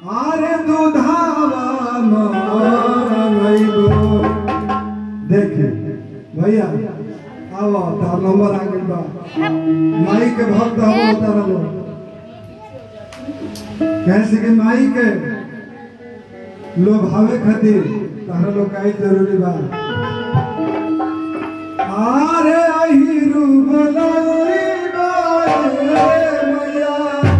आरे दुधावा मंगैबो देखे भैया आओ तार नंबर आ गइल बा माई के भक्त हम तारा लो कैसे के माई के लोग भावे खातिर तारा लोग काई जरूरी बा आरे अहिरु बोलाई मैया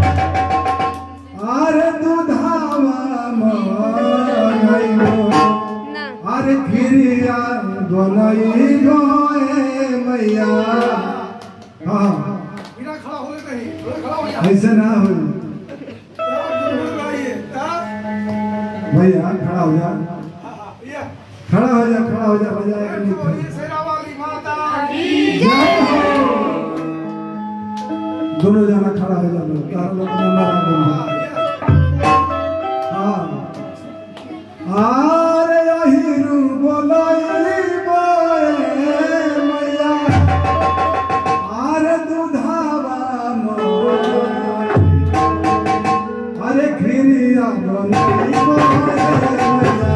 आरे दुधावा मंगैबो ना अरे खिरिया बनई गोए मैया हाँ बिना खड़ा होए नहीं थोड़ा खड़ा हो जा ऐसे ना हो ये ता भैया खड़ा हो जा ये खड़ा हो जा खड़ा हो जा बजाए के तो नहीं ये सेरा वाली माता दोनों जना खड़ा हो जा लो तार लोग नंबर आ गइल बा। हाँ आरे अहिरु बोलाई बोए मैया आरे दुधावा मोर अरे खिरिया बनई बोए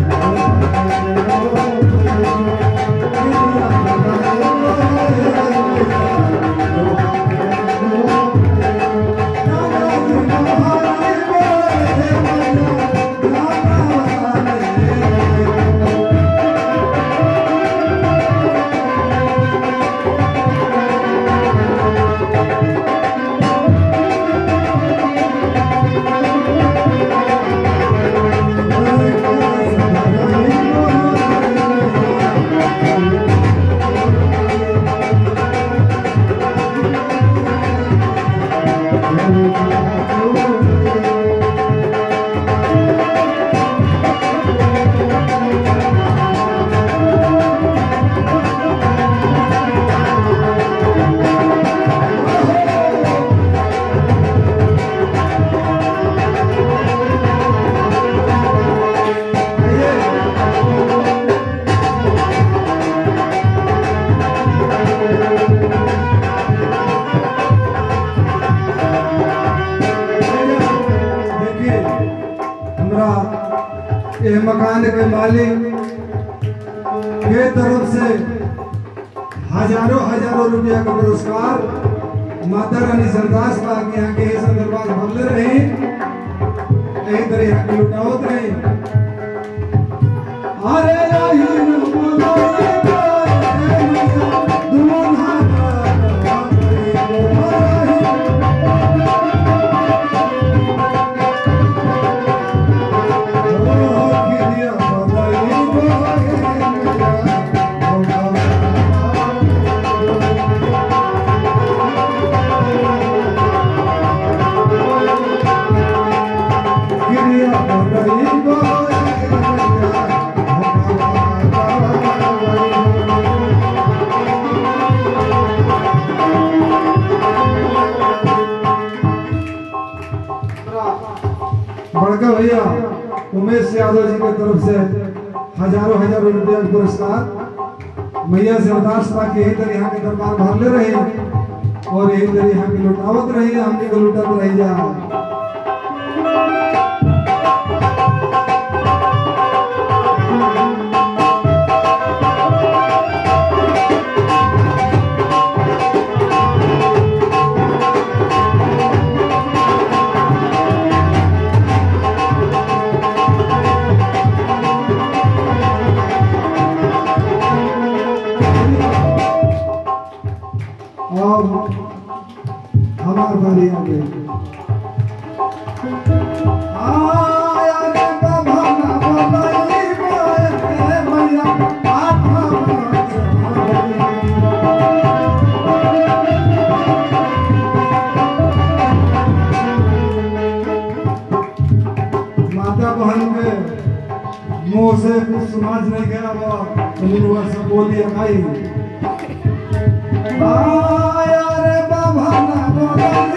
देखिए हमरा ये मकान के मालिक के तरफ से हजारों हजारों रुपया का पुरस्कार माता रानी सरदास बा के यहाँ के ये सब दरबार भरले रही यही तरह यहाँ के लुटावत रही अरे आई बोलाई बोए मैया, दुल्हा आई बड़का भैया उमेश यादव जी की तरफ से हजारों हजारों रुपया का पुरस्कार मैया से अरदास बा के यही तरह यहाँ के दरबार भरले रही और यही तरह यहाँ के लुटावत रही हमने को लुटत रही जा और हमार बारी आ गई आया रे बाबा ना बोलाई बोए मैया आत्मा माता बहन के मुंह से कुछ समाज नहीं गया वो उन्होंने सब बोल दिया भाई आया रे बाबा ना बोलाई